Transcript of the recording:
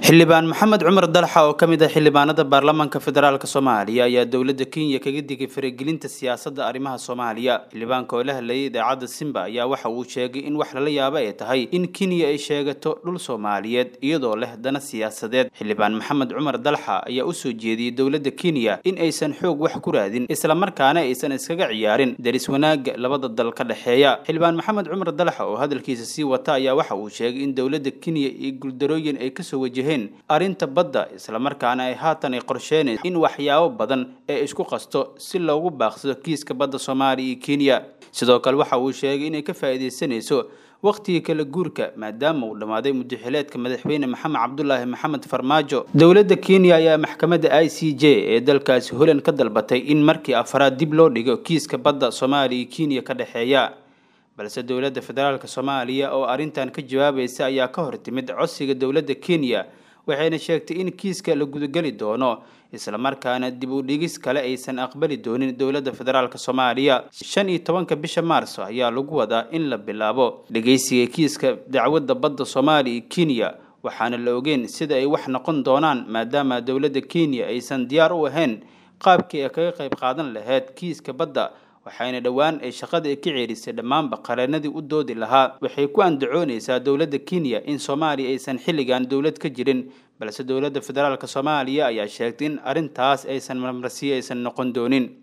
xildhibaan maxamed cumar dalxa oo ka mid ah xildhibaanada baarlamaanka federaalk soomaaliya ayaa dowladda kenya kaga digay faragelinta siyaasadda arrimaha soomaaliya xildhibaanka oo la hadlayay idaacadda simba ayaa waxa uu sheegay in wax lala yaabo ay tahay in kenya ay sheegato dhul soomaaliyeed iyadoo leh dana siyaasadeed xildhibaan maxamed cumar dalxa ayaa usoo jeediyey dowladda kenya in aysan xoog wax ku raadin islamarkaana aysan iskaga ciyaarin daris wanaagga labada dal ka dhexeeya xildhibaan maxamed cumar dalxa oo hadalkiisa sii wata ayaa waxa uu sheegay in dowladda kenya iyo guuldarooyin ay kasoo wajaheen arrinta badda islamarkaana ay haatan ay qorsheynayso in waxyaabo badan ee isku qasto si loogu baaqsado kiiska badda soomaaliya iyo kenya sidoo kale waxa uu sheegay inay ka faa'iidaysanayso wakhtigii kala guurka maadaama uu dhammaaday mudaxileedka madaxweyne maxamed cabdulaahi maxamed farmaajo dowladda kenya ayaa maxkamadda i c j ee dalkaasi holand ka dalbatay in markii afaraad dib loo dhigo kiiska badda soomaaliya iyo kenya ka dhexeeya balse dowladda federaalk soomaaliya oo arrintan ka jawaabaysa ayaa ka hor timid codsiga dowladda kenya waxayna sheegtay in kiiska la gudageli doono islamarkaana dib u dhigis kale aysan aqbali doonin dowladda federaalk soomaaliya shan iyo tobanka bisha maarso ayaa lagu wadaa in la bilaabo dhegeysiga kiiska dacwadda badda soomaaliya iyo kenya waxaana la ogeyn sida ay wax noqon doonaan maadaama dowladda kenya aysan diyaar u ahayn qaabkii ay kaga qayb qaadan lahayd kiiska badda waxayna dhowaan ay shaqada ka ceerisay dhammaanba qareenadii u doodi lahaa waxay ku andacoonaysaa dowladda kenya in soomaaliya aysan xilligan dowlad ka jirin balse dowladda federaalk soomaaliya ayaa sheegtay in arrintaas aysan marmarsiyo aysan noqon doonin